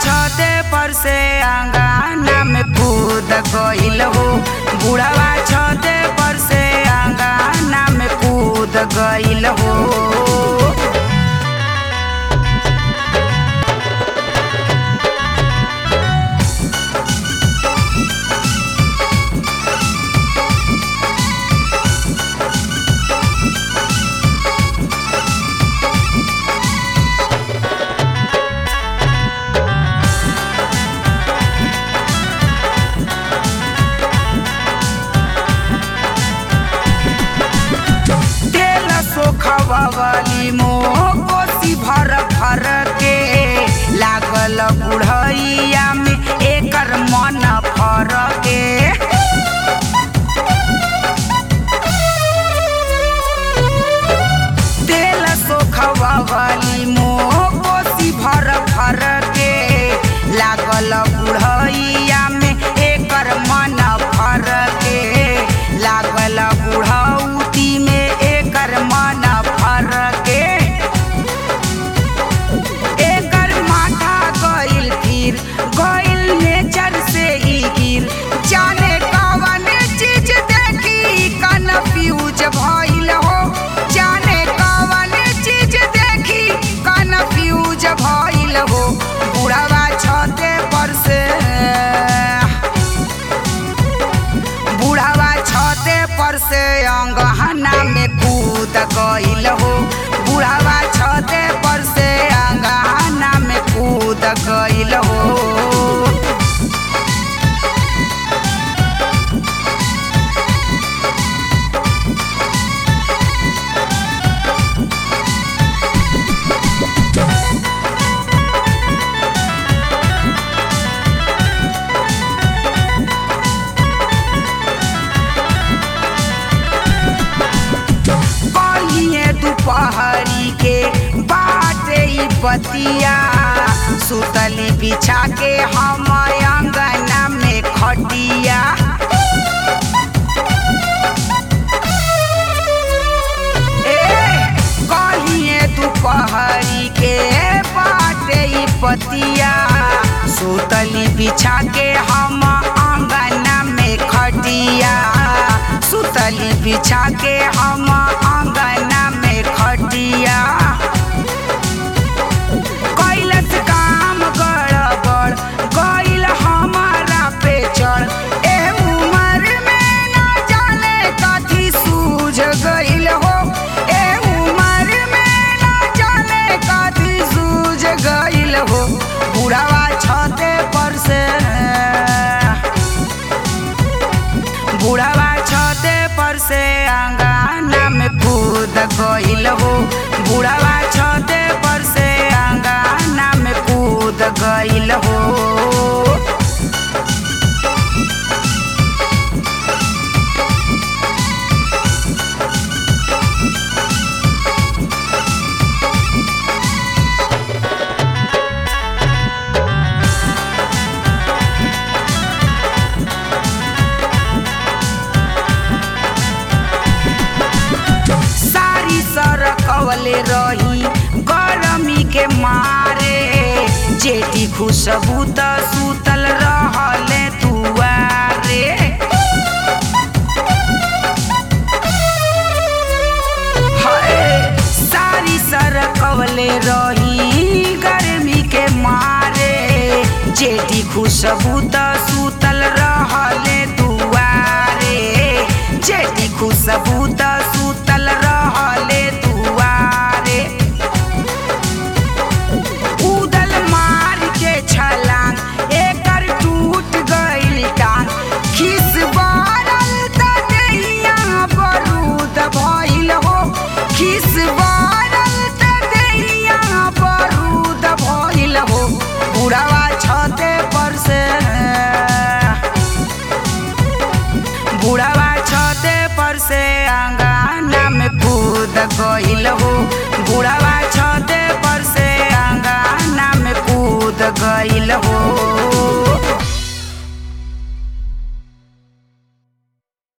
छते पर से अंगना में कूद गइल हो बुढ़वा छते पर से अंगना में कूद गइल हो तेल सोखवाली मोह कोसी भर भर के लागल बुढ़ैया में एकर मन फर के तेल सोखवाली मोह कोसी भर भर के लागल बुढ़ैया में एकर मन फर के लागल बुढ़ौती में एकर मन फर के एकर माथा गइल फिर गइल नेचर से ही गिर जाने कवन चीज देखी कन्फ्यूज भइल हो जाने कवन चीज देखी कन्फ्यूज भइल हो बुढ़वा छते पर से बुढ़ावा छते पर से अंगहना में कूद गइल हो बुढ़ावा छते पर से अंगहना में कूद गइल हो कहिए दोपहरी के बाटे ई बतिया सुतली बिछा के हम अंगना में खटिया ए, कहिए दोपहरी के बाटे ई पतिया सुतली बिछा के हम अंगना में खटिया सुतली बिछा के हम अंगना में खटिया कैलस काम गड़बड़ गइल हमारा पे चढ़ ए उमर में ना जाने कथी सूझ गइल हो ए उमर में ना जाने कथी सूझ गइल हो बुढ़ावा छते पर से बुढ़ावा छते पर से अंगना में कूद गइल हो बुढ़ावा छते पर से अंगना में कूद गइल हो सारी सरकवले रही गरमी के मारे जेठी खुशबू त सुतल रहले दुआरे हाय, सारी सरकवले रही गर्मी के मारे जेठी खुशबू त सुतल रहले दुआरे जेठी खुशबू त सुतल रहले दुआरे उदल मार के छलांग एकर टूट गइल टांग खिस बारल त देहिया बरूद भइल हो खिस बारल त देहिया बरूद भइल हो बुढ़ावा छते पर से बुढ़ावा छते पर से अंगना में कूद गइल हो बुढ़ावा छते पर से अंगना में कूद गइल हो